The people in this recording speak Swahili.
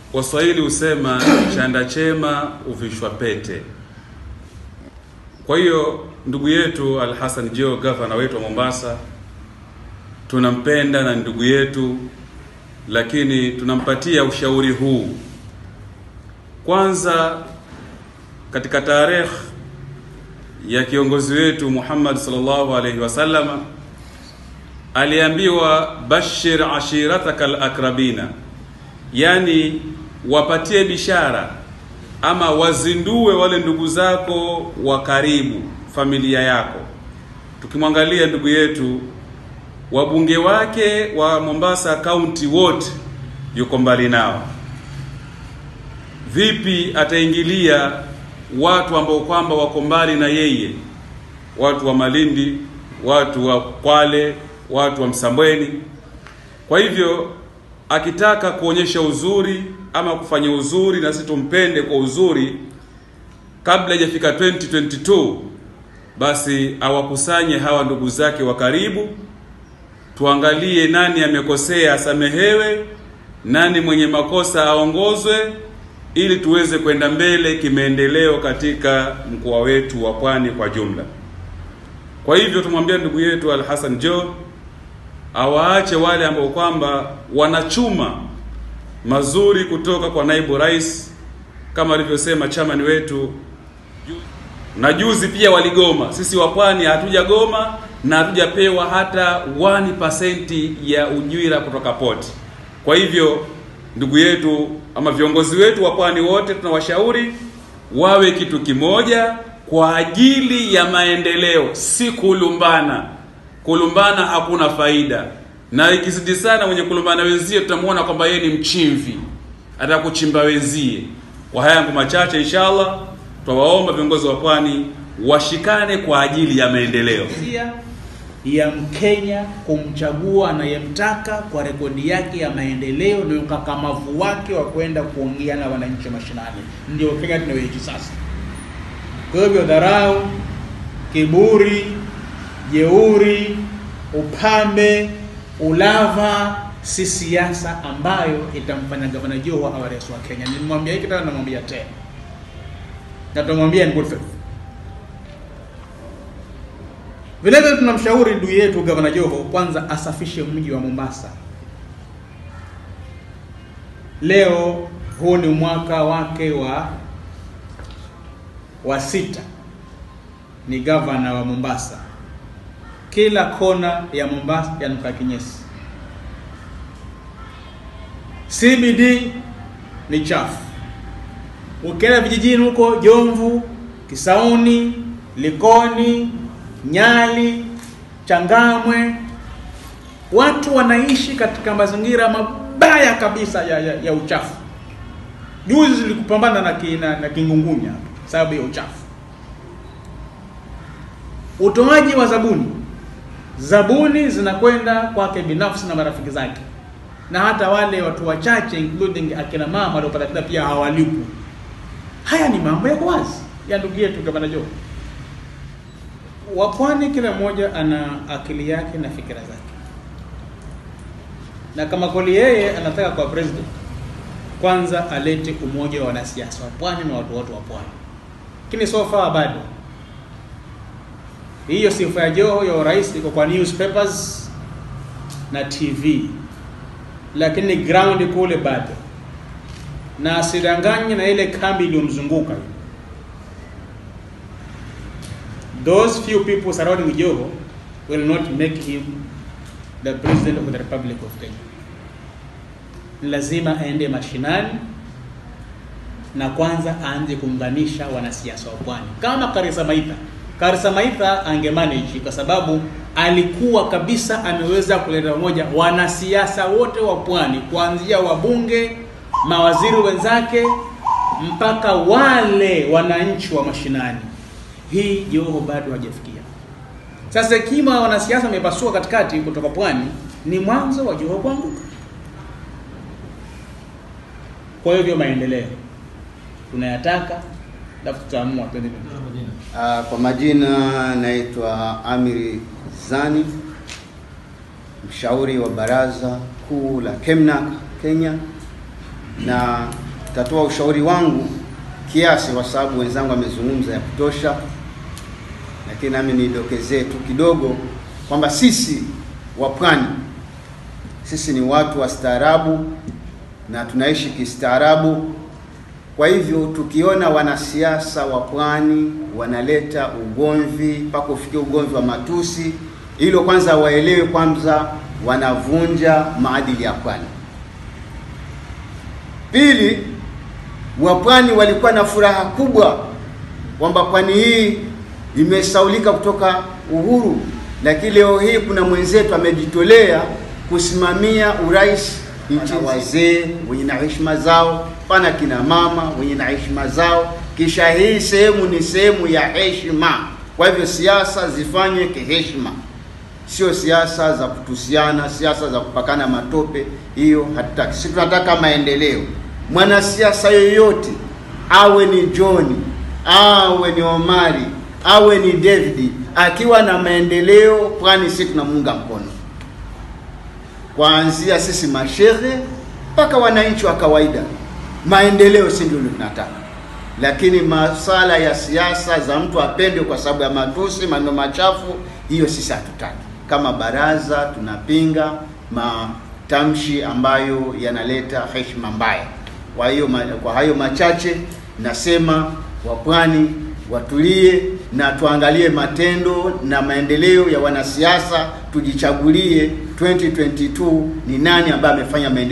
Waswahili husema chanda chema uvishwa pete. Kwa hiyo ndugu yetu Al Hassan Joho, gavana wetu wa Mombasa, tunampenda na ndugu yetu, lakini tunampatia ushauri huu. Kwanza, katika tarehe ya kiongozi wetu Muhammad sallallahu alaihi wasallama aliambiwa bashir ashirataka alakrabina, yani wapatie bishara ama wazindue wale ndugu zako wa karibu, familia yako. Tukimwangalia ndugu yetu, wabunge wake wa Mombasa kaunti wote yuko mbali nao. Vipi ataingilia watu ambao kwamba wako mbali na yeye, watu wa Malindi, watu wa Kwale, watu wa Msambweni? Kwa hivyo akitaka kuonyesha uzuri ama kufanya uzuri na sisi tumpende kwa uzuri, kabla haijafika 2022 basi awakusanye hawa ndugu zake wa karibu, tuangalie nani amekosea asamehewe, nani mwenye makosa aongozwe, ili tuweze kwenda mbele kimaendeleo katika mkoa wetu wa Pwani kwa jumla. Kwa hivyo tumwambia ndugu yetu Al Hassan Joho awaache wale ambao kwamba wanachuma mazuri kutoka kwa naibu rais, kama alivyosema chamani wetu na juzi pia waligoma. Sisi wa Pwani hatujagoma na hatujapewa hata 1% ya ujira kutoka poti. Kwa hivyo ndugu yetu ama viongozi wetu wa Pwani wote tunawashauri wawe kitu kimoja kwa ajili ya maendeleo, si kulumbana. Kulumbana hakuna faida, na ikizidi sana mwenye kulumbana wenzie tutamwona kwamba yeye ni mchimvi, atakuchimba wenzie. Kwa haya yangu machache, inshallah twawaomba viongozi wa Pwani washikane kwa ajili ya maendeleo ya Mkenya kumchagua anayemtaka kwa rekodi yake ya maendeleo na ukakamavu wake wa kwenda kuongea na wananchi mashinani. Ndio Kenya tunayoishi sasa. Kwa hivyo dharau, kiburi, jeuri, upambe, ulava si siasa ambayo itamfanya gavana Joho awe rais wa Kenya. Nilimwambia hiki tena, namwambia tena na tunamwambia in good faith. Vile vile tunamshauri ndugu yetu gavana Joho kwanza asafishe mji wa Mombasa. Leo huu ni mwaka wake wa wa sita, ni gavana wa Mombasa. Kila kona ya Mombasa yanuka kinyesi. CBD ni chafu. Ukienda vijijini huko Jomvu, Kisauni, Likoni, Nyali, Changamwe, watu wanaishi katika mazingira mabaya kabisa ya, ya, ya uchafu. Juzi zilikupambana na, ki, na, na kingungunya sababu ya uchafu. Utoaji wa zabuni, zabuni zinakwenda kwake binafsi na marafiki zake, na hata wale watu wachache including akina mama waliopata shida pia hawalipwi. Haya ni mambo yako wazi ya ndugu yetu gavana Joho. Wapwani kila mmoja ana akili yake na fikira zake, na kama kweli yeye anataka kwa president, kwanza alete umoja wa wanasiasa wa pwani na watu wote wa pwani, lakini so far bado hiyo sifa ya Joho ya urais iko kwa newspapers na TV, lakini ground kule bado, na asidanganye na ile kambi iliyomzunguka those few people surrounding Joho will not make him the president of the Republic of Kenya. Lazima aende mashinani na kwanza aanze kuunganisha wanasiasa wa pwani kama Karisa Maitha. Karisa Maitha angemanage kwa sababu alikuwa kabisa ameweza kuleta pamoja wanasiasa wote wa pwani kuanzia wabunge, mawaziri wenzake mpaka wale wananchi wa mashinani hii Joho bado hajafikia. Sasa kima wanasiasa wamepasua katikati kutoka pwani, ni mwanzo wa Joho kuanguka. Kwa hivyo maendeleo tunayataka, alafu tutaamua twende Uh, kwa majina naitwa Amiri Zani, mshauri wa baraza kuu la KEMNAK Kenya. na tatoa ushauri wangu kiasi, kwa sababu wenzangu wamezungumza ya kutosha, lakini nami nidokezee tu kidogo kwamba sisi wa pwani sisi ni watu wa staarabu na tunaishi kistaarabu. Kwa hivyo tukiona wanasiasa wa pwani wanaleta ugomvi mpaka ufikia ugomvi wa matusi, hilo kwanza waelewe kwanza wanavunja maadili ya pwani. Pili, wapwani walikuwa na furaha kubwa kwamba pwani hii imesaulika kutoka uhuru, lakini leo hii kuna mwenzetu amejitolea kusimamia urais nchini. Wazee wenye na heshima zao, pana kina mama wenye na heshima zao, kisha hii sehemu ni sehemu ya heshima. Kwa hivyo siasa zifanywe kiheshima, sio siasa za kutusiana, siasa za kupakana matope. Hiyo hatutaki. Sisi tunataka maendeleo. Mwanasiasa yoyote awe ni John, awe ni Omari, awe ni David, akiwa na maendeleo pwani, sisi tunamuunga mkono kuanzia sisi mashehe mpaka wananchi wa kawaida. Maendeleo si ndio tunataka, lakini masala ya siasa za mtu apende kwa sababu ya matusi, maneno machafu, hiyo sisi hatutaki. Kama baraza tunapinga matamshi ambayo yanaleta heshima mbaya. Kwa hiyo kwa hayo machache nasema wapwani watulie na tuangalie matendo na maendeleo ya wanasiasa, tujichagulie 2022 ni nani ambaye amefanya maendeleo.